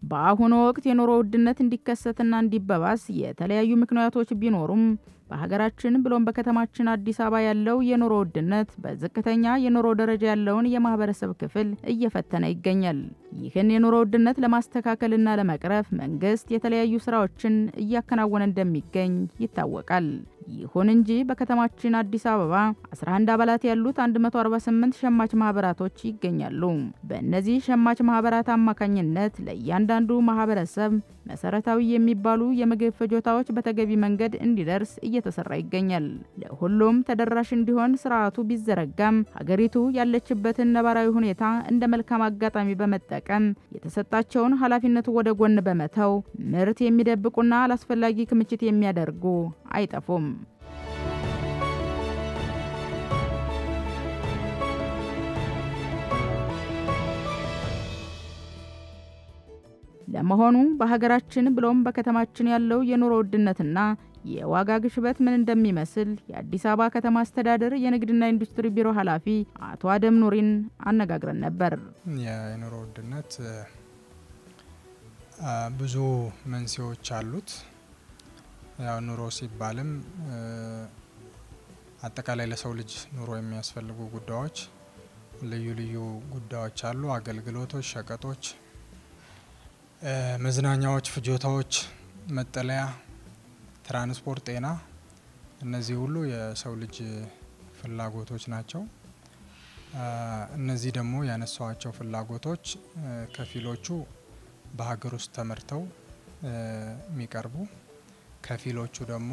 በአሁኑ ወቅት የኑሮ ውድነት እንዲከሰትና እንዲበባስ የተለያዩ ምክንያቶች ቢኖሩም በሀገራችን ብሎም በከተማችን አዲስ አበባ ያለው የኑሮ ውድነት በዝቅተኛ የኑሮ ደረጃ ያለውን የማህበረሰብ ክፍል እየፈተነ ይገኛል። ይህን የኑሮ ውድነት ለማስተካከልና ለመቅረፍ መንግስት የተለያዩ ስራዎችን እያከናወነ እንደሚገኝ ይታወቃል። ይሁን እንጂ በከተማችን አዲስ አበባ 11 አባላት ያሉት 148 ሸማች ማህበራቶች ይገኛሉ። በእነዚህ ሸማች ማህበራት አማካኝነት ለእያንዳንዱ ማህበረሰብ መሰረታዊ የሚባሉ የምግብ ፍጆታዎች በተገቢ መንገድ እንዲደርስ እየተሰራ ይገኛል። ለሁሉም ተደራሽ እንዲሆን ስርዓቱ ቢዘረጋም ሀገሪቱ ያለችበትን ነባራዊ ሁኔታ እንደ መልካም አጋጣሚ በመጠቀም የተሰጣቸውን ኃላፊነቱ ወደ ጎን በመተው ምርት የሚደብቁና አላስፈላጊ ክምችት የሚያደርጉ አይጠፉም። ለመሆኑ በሀገራችን ብሎም በከተማችን ያለው የኑሮ ውድነትና የዋጋ ግሽበት ምን እንደሚመስል የአዲስ አበባ ከተማ አስተዳደር የንግድና ኢንዱስትሪ ቢሮ ኃላፊ አቶ አደም ኑሪን አነጋግረን ነበር። የኑሮ ውድነት ብዙ መንስኤዎች አሉት። ያው ኑሮ ሲባልም አጠቃላይ ለሰው ልጅ ኑሮ የሚያስፈልጉ ጉዳዮች ልዩ ልዩ ጉዳዮች አሉ። አገልግሎቶች፣ ሸቀጦች፣ መዝናኛዎች፣ ፍጆታዎች፣ መጠለያ፣ ትራንስፖርት፣ ጤና እነዚህ ሁሉ የሰው ልጅ ፍላጎቶች ናቸው። እነዚህ ደግሞ ያነሷቸው ፍላጎቶች ከፊሎቹ በሀገር ውስጥ ተመርተው የሚቀርቡ ከፊሎቹ ደግሞ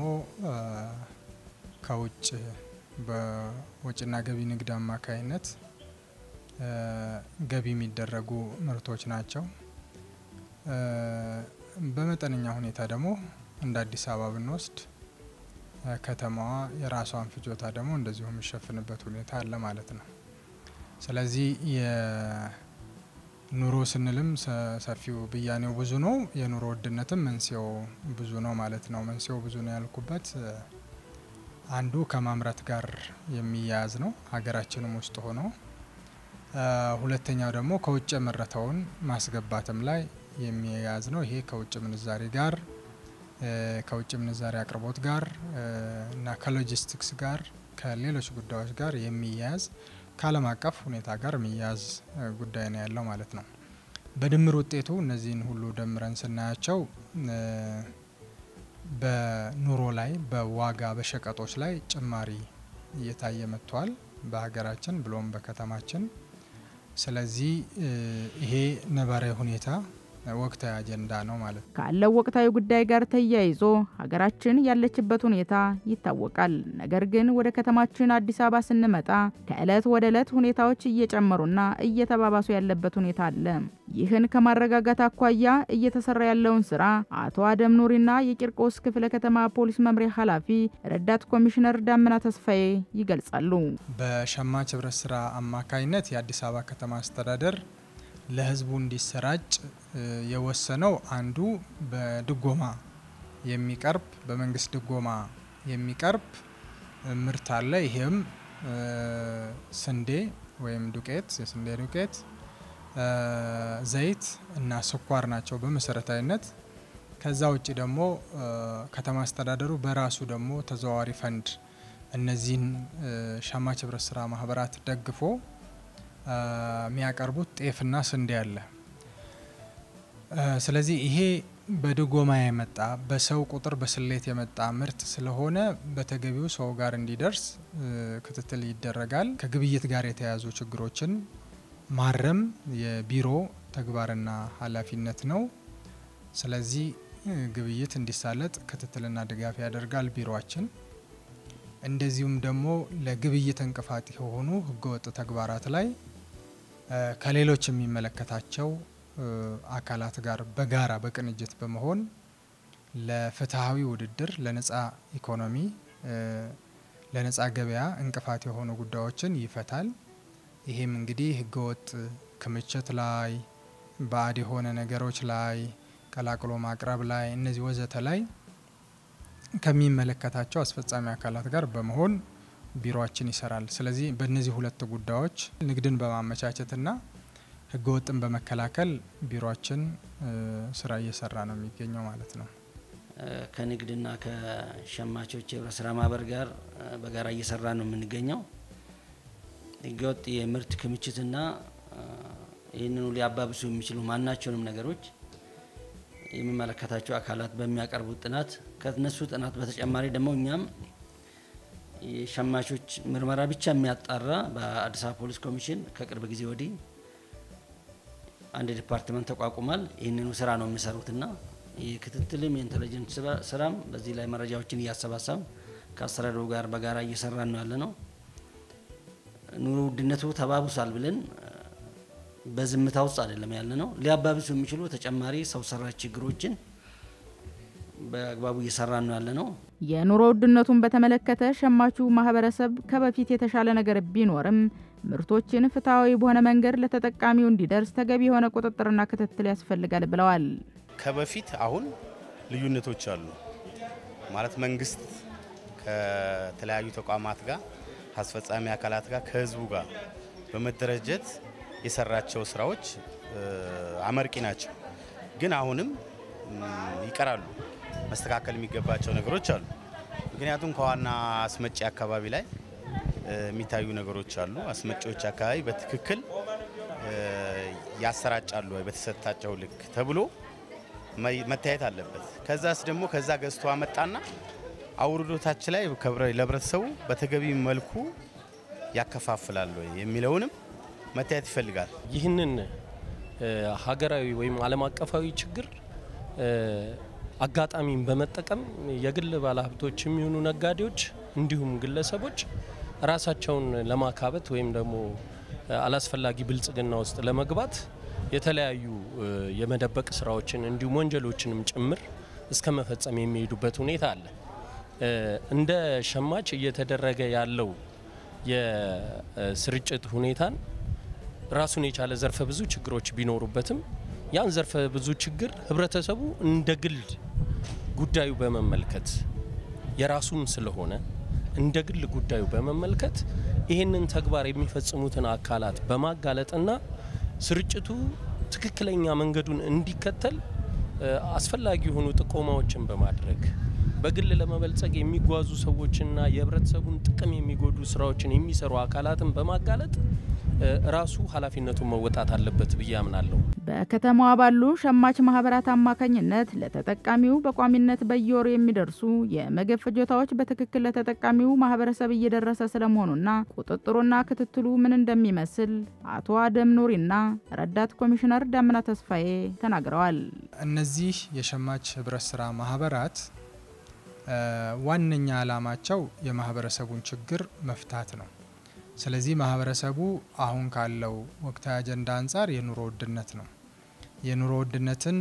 ከውጭ በወጪና ገቢ ንግድ አማካይነት ገቢ የሚደረጉ ምርቶች ናቸው። በመጠነኛ ሁኔታ ደግሞ እንደ አዲስ አበባ ብንወስድ ከተማዋ የራሷን ፍጆታ ደግሞ እንደዚሁ የሚሸፍንበት ሁኔታ አለ ማለት ነው። ስለዚህ የኑሮ ስንልም ሰፊው ብያኔው ብዙ ነው። የኑሮ ውድነትም መንስኤው ብዙ ነው ማለት ነው። መንስኤው ብዙ ነው ያልኩበት አንዱ ከማምረት ጋር የሚያያዝ ነው፣ ሀገራችንም ውስጥ ሆኖ ሁለተኛው ደግሞ ከውጭ የመረተውን ማስገባትም ላይ የሚያያዝ ነው። ይሄ ከውጭ ምንዛሬ ጋር ከውጭ ምንዛሬ አቅርቦት ጋር እና ከሎጂስቲክስ ጋር ከሌሎች ጉዳዮች ጋር የሚያያዝ ከዓለም አቀፍ ሁኔታ ጋር የሚያያዝ ጉዳይ ነው ያለው ማለት ነው። በድምር ውጤቱ እነዚህን ሁሉ ደምረን ስናያቸው በኑሮ ላይ በዋጋ በሸቀጦች ላይ ጭማሪ እየታየ መጥቷል በሀገራችን ብሎም በከተማችን። ስለዚህ ይሄ ነባራዊ ሁኔታ ወቅታዊ አጀንዳ ነው ማለት ነው። ካለው ወቅታዊ ጉዳይ ጋር ተያይዞ ሀገራችን ያለችበት ሁኔታ ይታወቃል። ነገር ግን ወደ ከተማችን አዲስ አበባ ስንመጣ ከዕለት ወደ ዕለት ሁኔታዎች እየጨመሩና እየተባባሱ ያለበት ሁኔታ አለ። ይህን ከማረጋጋት አኳያ እየተሰራ ያለውን ስራ አቶ አደም ኑሪና የቂርቆስ ክፍለ ከተማ ፖሊስ መምሪያ ኃላፊ ረዳት ኮሚሽነር ዳምና ተስፋዬ ይገልጻሉ። በሸማች ህብረት ስራ አማካይነት የአዲስ አበባ ከተማ አስተዳደር ለህዝቡ እንዲሰራጭ የወሰነው አንዱ በድጎማ የሚቀርብ በመንግስት ድጎማ የሚቀርብ ምርት አለ። ይሄም ስንዴ ወይም ዱቄት፣ የስንዴ ዱቄት፣ ዘይት እና ስኳር ናቸው በመሰረታዊነት። ከዛ ውጭ ደግሞ ከተማ አስተዳደሩ በራሱ ደግሞ ተዘዋዋሪ ፈንድ እነዚህን ሸማች ህብረት ስራ ማህበራት ደግፎ የሚያቀርቡት ጤፍና ስንዴ አለ። ስለዚህ ይሄ በድጎማ የመጣ በሰው ቁጥር በስሌት የመጣ ምርት ስለሆነ በተገቢው ሰው ጋር እንዲደርስ ክትትል ይደረጋል። ከግብይት ጋር የተያያዙ ችግሮችን ማረም የቢሮ ተግባርና ኃላፊነት ነው። ስለዚህ ግብይት እንዲሳለጥ ክትትልና ድጋፍ ያደርጋል ቢሮአችን። እንደዚሁም ደግሞ ለግብይት እንቅፋት የሆኑ ህገወጥ ተግባራት ላይ ከሌሎች የሚመለከታቸው አካላት ጋር በጋራ በቅንጅት በመሆን ለፍትሐዊ ውድድር፣ ለነጻ ኢኮኖሚ፣ ለነጻ ገበያ እንቅፋት የሆኑ ጉዳዮችን ይፈታል። ይሄም እንግዲህ ህገወጥ ክምችት ላይ፣ ባዕድ የሆነ ነገሮች ላይ፣ ቀላቅሎ ማቅረብ ላይ እነዚህ ወዘተ ላይ ከሚመለከታቸው አስፈጻሚ አካላት ጋር በመሆን ቢሮአችን ይሰራል። ስለዚህ በእነዚህ ሁለት ጉዳዮች ንግድን በማመቻቸትና ህገወጥን በመከላከል ቢሮችን ስራ እየሰራ ነው የሚገኘው ማለት ነው። ከንግድና ከሸማቾች የህብረት ስራ ማህበር ጋር በጋራ እየሰራ ነው የምንገኘው። ህገወጥ የምርት ክምችትና ይህንኑ ሊያባብሱ የሚችሉ ማናቸውንም ነገሮች የሚመለከታቸው አካላት በሚያቀርቡት ጥናት ከነሱ ጥናት በተጨማሪ ደግሞ እኛም የሸማቾች ምርመራ ብቻ የሚያጣራ በአዲስ አበባ ፖሊስ ኮሚሽን ከቅርብ ጊዜ ወዲህ አንድ ዲፓርትመንት ተቋቁሟል። ይህንኑ ስራ ነው የሚሰሩትና የክትትልም የኢንቴሊጀንስ ስራም በዚህ ላይ መረጃዎችን እያሰባሰብ ከአስተዳደሩ ጋር በጋራ እየሰራን ነው ያለ ነው። ኑሮ ውድነቱ ተባብሷል ብለን በዝምታ ውስጥ አይደለም ያለ ነው። ሊያባብሱ የሚችሉ ተጨማሪ ሰው ሰራሽ ችግሮችን በአግባቡ እየሰራን ነው ያለ ነው። የኑሮ ውድነቱን በተመለከተ ሸማቹ ማህበረሰብ ከበፊት የተሻለ ነገር ቢኖርም ምርቶችን ፍትሐዊ በሆነ መንገድ ለተጠቃሚው እንዲደርስ ተገቢ የሆነ ቁጥጥርና ክትትል ያስፈልጋል ብለዋል። ከበፊት አሁን ልዩነቶች አሉ ማለት መንግስት ከተለያዩ ተቋማት ጋር ከአስፈጻሚ አካላት ጋር ከህዝቡ ጋር በመደረጀት የሰራቸው ስራዎች አመርቂ ናቸው። ግን አሁንም ይቀራሉ፣ መስተካከል የሚገባቸው ነገሮች አሉ። ምክንያቱም ከዋና አስመጪ አካባቢ ላይ የሚታዩ ነገሮች አሉ። አስመጪዎች አካባቢ በትክክል ያሰራጫሉ ወይ በተሰጣቸው ልክ ተብሎ መታየት አለበት። ከዛስ ደግሞ ከዛ ገዝቶ አመጣና አውርዶታች ላይ ለህብረተሰቡ በተገቢ መልኩ ያከፋፍላል ወይ የሚለውንም መታየት ይፈልጋል። ይህንን ሀገራዊ ወይም ዓለም አቀፋዊ ችግር አጋጣሚን በመጠቀም የግል ባለሀብቶች የሚሆኑ ነጋዴዎች እንዲሁም ግለሰቦች ራሳቸውን ለማካበት ወይም ደግሞ አላስፈላጊ ብልጽግና ውስጥ ለመግባት የተለያዩ የመደበቅ ስራዎችን እንዲሁም ወንጀሎችንም ጭምር እስከ መፈጸም የሚሄዱበት ሁኔታ አለ። እንደ ሸማች እየተደረገ ያለው የስርጭት ሁኔታን ራሱን የቻለ ዘርፈ ብዙ ችግሮች ቢኖሩበትም ያን ዘርፈ ብዙ ችግር ህብረተሰቡ እንደ ግል ጉዳዩ በመመልከት የራሱም ስለሆነ እንደ ግል ጉዳዩ በመመልከት ይህንን ተግባር የሚፈጽሙትን አካላት በማጋለጥና ስርጭቱ ትክክለኛ መንገዱን እንዲከተል አስፈላጊ የሆኑ ጥቆማዎችን በማድረግ በግል ለመበልጸግ የሚጓዙ ሰዎችና የህብረተሰቡን ጥቅም የሚጎዱ ስራዎችን የሚሰሩ አካላትን በማጋለጥ ራሱ ኃላፊነቱን መወጣት አለበት ብዬ አምናለሁ። በከተማዋ ባሉ ሸማች ማህበራት አማካኝነት ለተጠቃሚው በቋሚነት በየወሩ የሚደርሱ የምግብ ፍጆታዎች በትክክል ለተጠቃሚው ማህበረሰብ እየደረሰ ስለመሆኑና ቁጥጥሩና ክትትሉ ምን እንደሚመስል አቶ አደም ኑሪና ረዳት ኮሚሽነር ዳምና ተስፋዬ ተናግረዋል። እነዚህ የሸማች ህብረት ስራ ማህበራት ዋነኛ ዓላማቸው የማህበረሰቡን ችግር መፍታት ነው። ስለዚህ ማህበረሰቡ አሁን ካለው ወቅታዊ አጀንዳ አንጻር የኑሮ ውድነት ነው። የኑሮ ውድነትን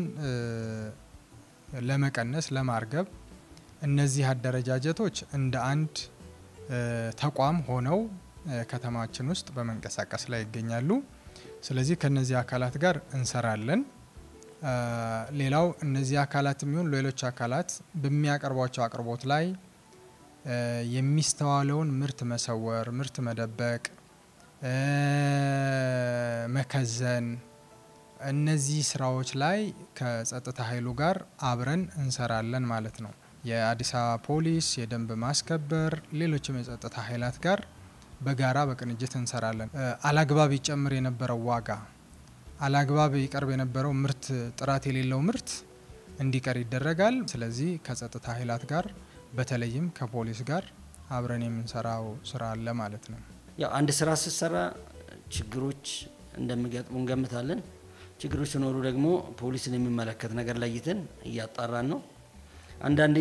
ለመቀነስ ለማርገብ እነዚህ አደረጃጀቶች እንደ አንድ ተቋም ሆነው ከተማችን ውስጥ በመንቀሳቀስ ላይ ይገኛሉ። ስለዚህ ከነዚህ አካላት ጋር እንሰራለን። ሌላው እነዚህ አካላት የሚሆን ሌሎች አካላት በሚያቀርቧቸው አቅርቦት ላይ የሚስተዋለውን ምርት መሰወር፣ ምርት መደበቅ፣ መከዘን እነዚህ ስራዎች ላይ ከጸጥታ ኃይሉ ጋር አብረን እንሰራለን ማለት ነው። የአዲስ አበባ ፖሊስ፣ የደንብ ማስከበር፣ ሌሎችም የጸጥታ ኃይላት ጋር በጋራ በቅንጅት እንሰራለን። አላግባብ ይጨምር የነበረው ዋጋ አላግባብ ይቀርብ የነበረው ምርት ጥራት የሌለው ምርት እንዲቀር ይደረጋል። ስለዚህ ከጸጥታ ኃይላት ጋር በተለይም ከፖሊስ ጋር አብረን የምንሰራው ስራ አለ ማለት ነው። ያው አንድ ስራ ስትሰራ ችግሮች እንደሚገጥሙ እንገምታለን። ችግሮች ሲኖሩ ደግሞ ፖሊስን የሚመለከት ነገር ለይተን እያጣራን ነው። አንዳንዴ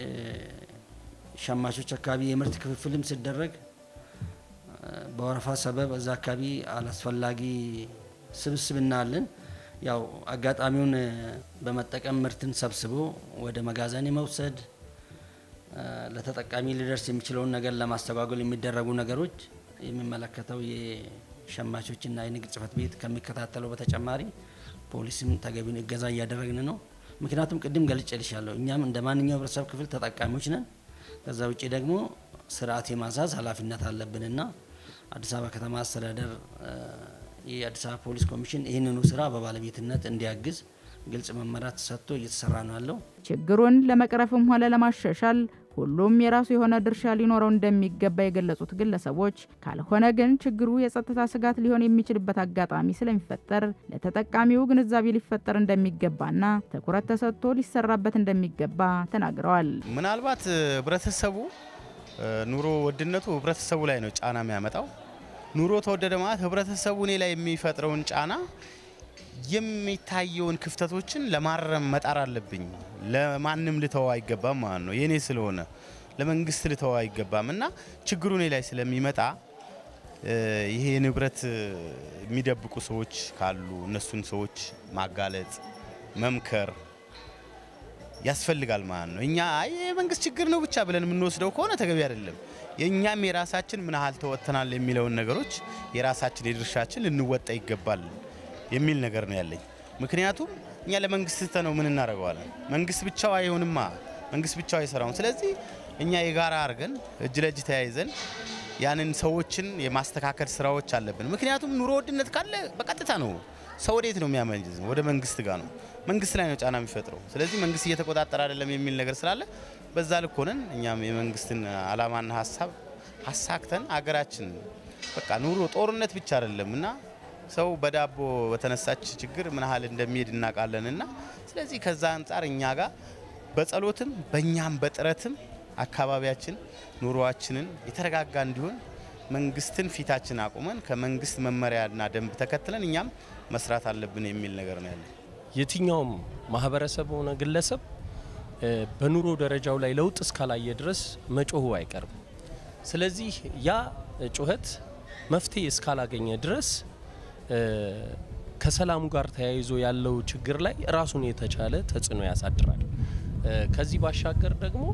ሸማቾች አካባቢ የምርት ክፍፍልም ሲደረግ በወረፋ ሰበብ እዛ አካባቢ አላስፈላጊ ስብስብ እናያለን። ያው አጋጣሚውን በመጠቀም ምርትን ሰብስቦ ወደ መጋዘን የመውሰድ ለተጠቃሚ ሊደርስ የሚችለውን ነገር ለማስተጓጎል የሚደረጉ ነገሮች የሚመለከተው የሸማቾችና የንግድ ጽሕፈት ቤት ከሚከታተለው በተጨማሪ ፖሊስም ተገቢውን እገዛ እያደረግን ነው። ምክንያቱም ቅድም ገልጬልሻለሁ፣ እኛም እንደ ማንኛው ህብረተሰብ ክፍል ተጠቃሚዎች ነን። ከዛ ውጭ ደግሞ ስርዓት የማዛዝ ኃላፊነት አለብንና አዲስ አበባ ከተማ አስተዳደር የአዲስ አበባ ፖሊስ ኮሚሽን ይህንኑ ስራ በባለቤትነት እንዲያግዝ ግልጽ መመሪያ ተሰጥቶ እየተሰራ ነው ያለው። ችግሩን ለመቅረፍም ሆነ ለማሻሻል ሁሉም የራሱ የሆነ ድርሻ ሊኖረው እንደሚገባ የገለጹት ግለሰቦች ካልሆነ ግን ችግሩ የጸጥታ ስጋት ሊሆን የሚችልበት አጋጣሚ ስለሚፈጠር ለተጠቃሚው ግንዛቤ ሊፈጠር እንደሚገባና ትኩረት ተሰጥቶ ሊሰራበት እንደሚገባ ተናግረዋል። ምናልባት ህብረተሰቡ ኑሮ ውድነቱ ህብረተሰቡ ላይ ነው ጫና የሚያመጣው። ኑሮ ተወደደ ማለት ህብረተሰቡ እኔ ላይ የሚፈጥረውን ጫና የሚታየውን ክፍተቶችን ለማረም መጣር አለብኝ። ለማንም ልተው አይገባም ማለት ነው። የኔ ስለሆነ ለመንግስት ልተው አይገባም እና ችግሩ እኔ ላይ ስለሚመጣ ይሄ ንብረት የሚደብቁ ሰዎች ካሉ እነሱን ሰዎች ማጋለጥ፣ መምከር ያስፈልጋል ማለት ነው። እኛ አይ የመንግስት ችግር ነው ብቻ ብለን የምንወስደው ከሆነ ተገቢ አይደለም። የእኛም የራሳችን ምን ያህል ተወጥተናል የሚለውን ነገሮች የራሳችን የድርሻችን ልንወጣ ይገባል የሚል ነገር ነው ያለኝ። ምክንያቱም እኛ ለመንግስት ትተነው ምን እናደርገዋለን? መንግስት ብቻው አይሆንማ፣ መንግስት ብቻው አይሰራውም። ስለዚህ እኛ የጋራ አድርገን እጅ ለእጅ ተያይዘን ያንን ሰዎችን የማስተካከል ስራዎች አለብን። ምክንያቱም ኑሮ ውድነት ካለ በቀጥታ ነው ሰው ወዴት ነው የሚያመንዝ? ወደ መንግስት ጋር ነው። መንግስት ላይ ነው ጫና የሚፈጥረው። ስለዚህ መንግስት እየተቆጣጠረ አይደለም የሚል ነገር ስላለ በዛ ልክ ሆነን እኛም የመንግስትን አላማና ሀሳብ አሳክተን አገራችን በቃ ኑሮ ጦርነት ብቻ አይደለም እና ሰው በዳቦ በተነሳች ችግር ምን ያህል እንደሚሄድ እናውቃለን እና ስለዚህ ከዛ አንጻር እኛ ጋር በጸሎትም በእኛም በጥረትም አካባቢያችን ኑሮዋችንን የተረጋጋ እንዲሆን መንግስትን ፊታችን አቁመን ከመንግስት መመሪያና ደንብ ተከትለን እኛም መስራት አለብን የሚል ነገር ነው ያለ። የትኛውም ማህበረሰብ ሆነ ግለሰብ በኑሮ ደረጃው ላይ ለውጥ እስካላየ ድረስ መጮሁ አይቀርም። ስለዚህ ያ ጩኸት መፍትሄ እስካላገኘ ድረስ ከሰላሙ ጋር ተያይዞ ያለው ችግር ላይ ራሱን የተቻለ ተጽዕኖ ያሳድራል። ከዚህ ባሻገር ደግሞ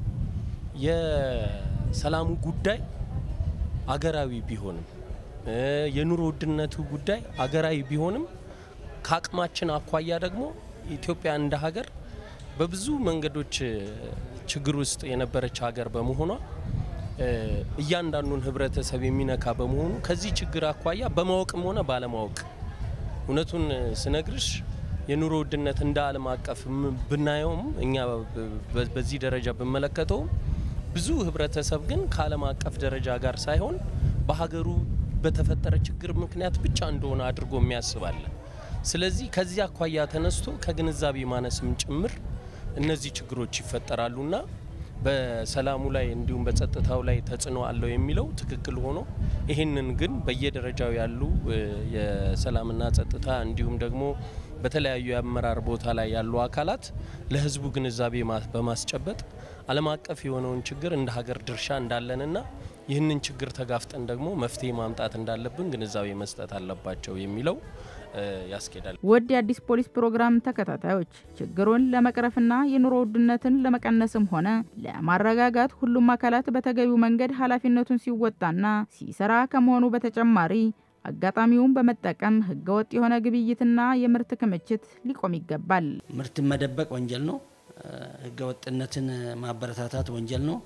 የሰላሙ ጉዳይ አገራዊ ቢሆንም የኑሮ ውድነቱ ጉዳይ አገራዊ ቢሆንም ከአቅማችን አኳያ ደግሞ ኢትዮጵያ እንደ ሀገር በብዙ መንገዶች ችግር ውስጥ የነበረች ሀገር በመሆኗ እያንዳንዱን ሕብረተሰብ የሚነካ በመሆኑ ከዚህ ችግር አኳያ በማወቅም ሆነ ባለማወቅ እውነቱን ስነግርሽ የኑሮ ውድነት እንደ ዓለም አቀፍ ብናየውም እኛ በዚህ ደረጃ ብመለከተውም ብዙ ሕብረተሰብ ግን ከዓለም አቀፍ ደረጃ ጋር ሳይሆን በሀገሩ በተፈጠረ ችግር ምክንያት ብቻ እንደሆነ አድርጎ የሚያስባለ። ስለዚህ ከዚህ አኳያ ተነስቶ ከግንዛቤ ማነስም ጭምር እነዚህ ችግሮች ይፈጠራሉና በሰላሙ ላይ እንዲሁም በጸጥታው ላይ ተጽዕኖ አለው የሚለው ትክክል ሆኖ ይህንን ግን በየደረጃው ያሉ የሰላምና ጸጥታ እንዲሁም ደግሞ በተለያዩ የአመራር ቦታ ላይ ያሉ አካላት ለህዝቡ ግንዛቤ በማስጨበጥ ዓለም አቀፍ የሆነውን ችግር እንደ ሀገር ድርሻ እንዳለንና ይህንን ችግር ተጋፍጠን ደግሞ መፍትሄ ማምጣት እንዳለብን ግንዛቤ መስጠት አለባቸው የሚለው ያስኬዳል። ውድ የአዲስ ፖሊስ ፕሮግራም ተከታታዮች ችግሩን ለመቅረፍና የኑሮ ውድነትን ለመቀነስም ሆነ ለማረጋጋት ሁሉም አካላት በተገቢው መንገድ ኃላፊነቱን ሲወጣና ሲሰራ ከመሆኑ በተጨማሪ አጋጣሚውን በመጠቀም ህገወጥ የሆነ ግብይትና የምርት ክምችት ሊቆም ይገባል። ምርትን መደበቅ ወንጀል ነው። ህገወጥነትን ማበረታታት ወንጀል ነው።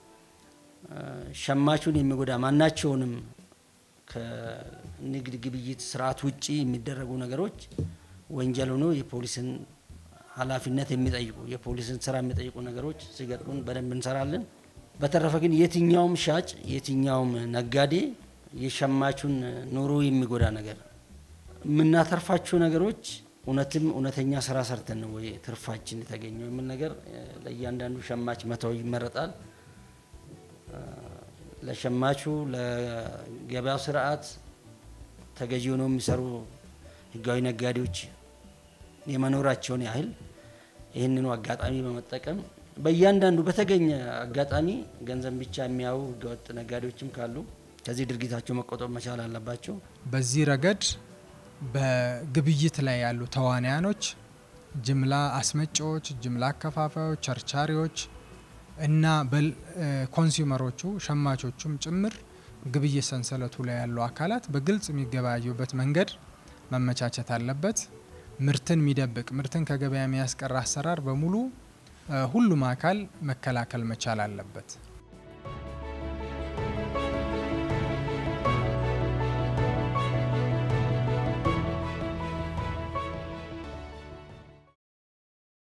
ሸማቹን የሚጎዳ ማናቸውንም ከንግድ ግብይት ስርዓት ውጪ የሚደረጉ ነገሮች ወንጀል ሆኖ የፖሊስን ኃላፊነት የሚጠይቁ የፖሊስን ስራ የሚጠይቁ ነገሮች ሲገጥሙን በደንብ እንሰራለን። በተረፈ ግን የትኛውም ሻጭ የትኛውም ነጋዴ የሸማቹን ኑሮ የሚጎዳ ነገር የምናተርፋቸው ነገሮች እውነትም እውነተኛ ስራ ሰርተን ነው ወይ ትርፋችን የተገኘው የሚል ነገር ለእያንዳንዱ ሸማች መተው ይመረጣል። ለሸማቹ ለገበያው ስርዓት ተገዢ ሆነው የሚሰሩ ህጋዊ ነጋዴዎች የመኖራቸውን ያህል ይህንኑ አጋጣሚ በመጠቀም በእያንዳንዱ በተገኘ አጋጣሚ ገንዘብ ብቻ የሚያዩ ህገወጥ ነጋዴዎችም ካሉ ከዚህ ድርጊታቸው መቆጠብ መቻል አለባቸው። በዚህ ረገድ በግብይት ላይ ያሉ ተዋንያኖች፣ ጅምላ አስመጪዎች፣ ጅምላ አከፋፋዮች፣ ቸርቻሪዎች እና ኮንሱመሮቹ ሸማቾቹም ጭምር ግብይት ሰንሰለቱ ላይ ያሉ አካላት በግልጽ የሚገበያዩበት መንገድ መመቻቸት አለበት። ምርትን የሚደብቅ ምርትን ከገበያ የሚያስቀር አሰራር በሙሉ ሁሉም አካል መከላከል መቻል አለበት።